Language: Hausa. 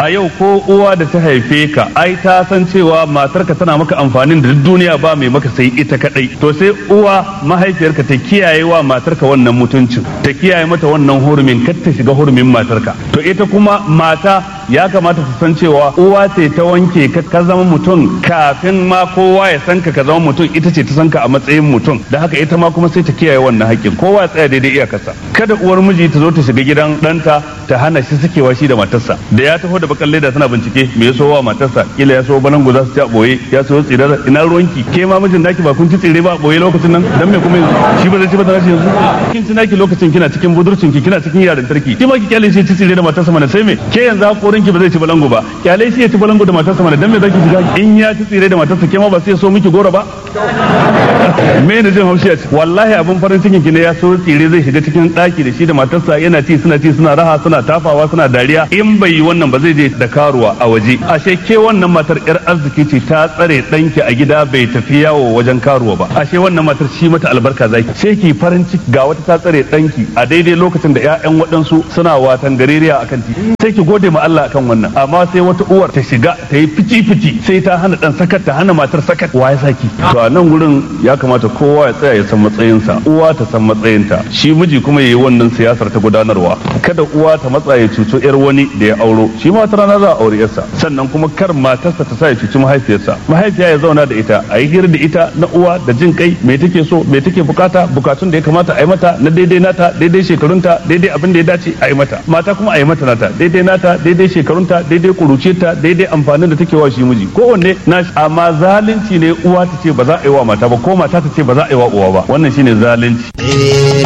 a yau ko uwa da ta haife ka ai ta san cewa matarka tana maka amfanin da duk duniya ba mai maka sai ita kadai to sai uwa mahaifiyarka ta kiyaye wa matarka wannan mutuncin ta kiyaye mata wannan hurumin kar ta shiga hurumin matarka to ita kuma mata ya kamata ta san cewa uwa ce ta wanke ka ka zama mutum kafin ma kowa ya san ka ka zama mutum ita ce ta san ka a matsayin mutum da haka ita ma kuma sai ta kiyaye wannan haƙƙin kowa ya tsaya daidai iyakarsa kada uwar miji ta zo ta shiga gidan ɗanta ta hana shi sakewa shi da matarsa da ya taho da bakan leda tana bincike me ya so wa matarsa kila ya so balangu za su ci a boye ya so tsirar ina ruwanki ke ma mijin naki ba kun ci tsire ba a boye lokacin nan dan me kuma yanzu shi ba zai ci ba da yanzu kin ci naki lokacin kina cikin budurcin ki kina cikin yarintarki ki ma ki kyale shi ci tsire da matarsa mana sai me ke yanzu hakorin ki ba zai ci balangu ba kyale shi ya ci balangu da matarsa mana dan me zaki shiga in ya ci tsire da matarsa ke ma ba sai so miki goro ba me ne jin haushi a ci wallahi abin farin cikin ki ne ya so tsire zai shiga cikin daki da shi da matarsa yana ci suna ci suna raha suna tafawa suna dariya in bai yi wannan ba zai je da karuwa a waje ashe ke wannan matar yar arziki ce ta tsare danki a gida bai tafi yawo wajen karuwa ba ashe wannan matar shi mata albarka zaki sai ki farin ciki ga wata ta tsare danki a daidai lokacin da ƴaƴan waɗansu suna watan gareriya akan ti sai ki gode ma Allah akan wannan amma sai wata uwar ta shiga ta yi fici fici sai ta hana dan sakat ta hana matar sakat wa ya saki to a nan gurin ya kamata kowa ya tsaya ya san matsayinsa uwa ta san matsayinta shi miji kuma yayi wannan siyasar ta gudanarwa kada uwa ta matsa ya cuto yar wani da ya auro shi ma wata rana za a aure yarsa sannan kuma kar matarsa ta sa ya cuci mahaifiyarsa mahaifiya ya zauna da ita a yi hira da ita na uwa da jin kai me take so me take bukata bukatun da ya kamata a yi mata na daidai nata daidai shekarunta daidai abin da ya dace a yi mata mata kuma a yi mata nata daidai nata daidai shekarunta daidai kuruciyarta daidai amfanin da take wa shi miji kowanne na amma zalunci ne uwa ta ce ba za a yi wa mata ba ko mata ta ce ba za a yi wa uwa ba wannan shine zalunci